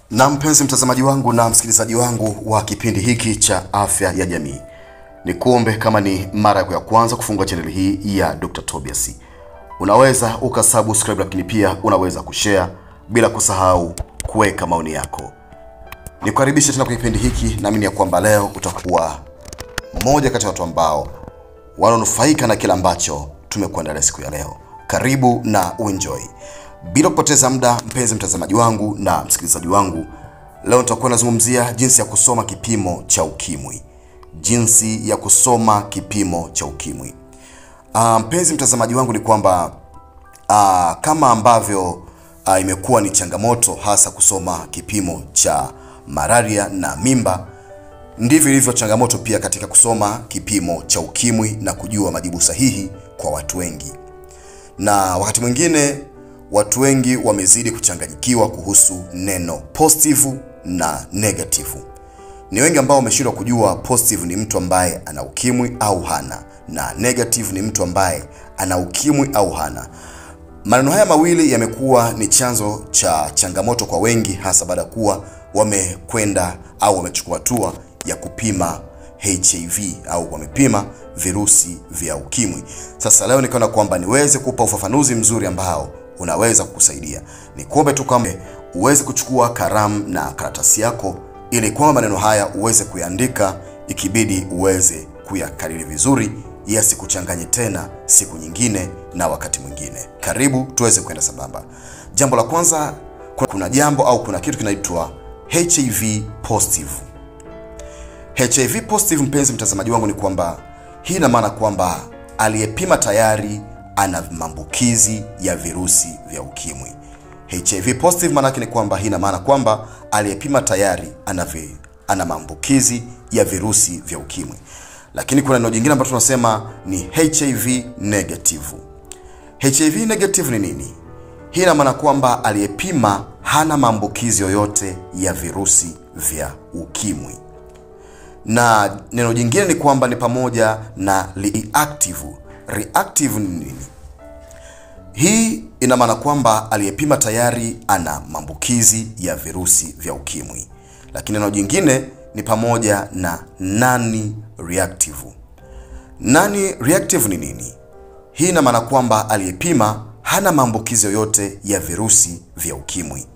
Na mpenzi mtazamaji wangu na msikilizaji wangu wa kipindi hiki cha afya ya jamii, ni kuombe kama ni mara yako ya kwanza kufungua chaneli hii ya Dr. Tobias, unaweza ukasubscribe, lakini pia unaweza kushare bila kusahau kuweka maoni yako. Nikukaribisha tena kwenye kipindi hiki, naamini ya kwamba leo utakuwa mmoja kati ya watu ambao wananufaika na kile ambacho tumekuandalia siku ya leo. Karibu na uenjoy. Bila kupoteza muda, mpenzi mtazamaji wangu na msikilizaji wangu, leo nitakuwa nazungumzia jinsi ya kusoma kipimo cha ukimwi. Jinsi ya kusoma kipimo cha ukimwi. Ah, mpenzi mtazamaji wangu, ni kwamba ah, kama ambavyo ah, imekuwa ni changamoto hasa kusoma kipimo cha malaria na mimba, ndivyo ilivyo changamoto pia katika kusoma kipimo cha ukimwi na kujua majibu sahihi kwa watu wengi na wakati mwingine watu wengi wamezidi kuchanganyikiwa kuhusu neno positive na negative. Ni wengi ambao wameshindwa kujua positive ni mtu ambaye ana ukimwi au hana, na negative ni mtu ambaye ana ukimwi au hana. Maneno haya mawili yamekuwa ni chanzo cha changamoto kwa wengi, hasa baada ya kuwa wamekwenda au wamechukua hatua ya kupima HIV au wamepima virusi vya ukimwi. Sasa leo nikaona kwamba niweze kupa ufafanuzi mzuri ambao unaweza kukusaidia. Nikuombe tu kwamba uweze kuchukua kalamu na karatasi yako, ili kwamba maneno haya uweze kuyaandika, ikibidi uweze kuyakariri vizuri, yasikuchanganye tena siku nyingine na wakati mwingine. Karibu tuweze kwenda sambamba. Jambo la kwanza, kuna jambo au kuna kitu kinaitwa HIV positive. HIV positive, mpenzi mtazamaji wangu, ni kwamba hii ina maana kwamba aliyepima tayari ana maambukizi ya virusi vya ukimwi. HIV positive maana yake ni kwamba hii ina maana kwamba aliyepima tayari ana vi, ana maambukizi ya virusi vya ukimwi. Lakini kuna neno jingine ambalo tunasema ni HIV negative. HIV negative ni nini? Hii ina maana kwamba aliyepima hana maambukizi yoyote ya virusi vya ukimwi na neno jingine ni kwamba ni pamoja na reactive. Reactive ni nini? Hii ina maana kwamba aliyepima tayari ana maambukizi ya virusi vya ukimwi, lakini neno jingine ni pamoja na nani reactive. Nani reactive ni nini? Hii ina maana kwamba aliyepima hana maambukizi yoyote ya virusi vya ukimwi,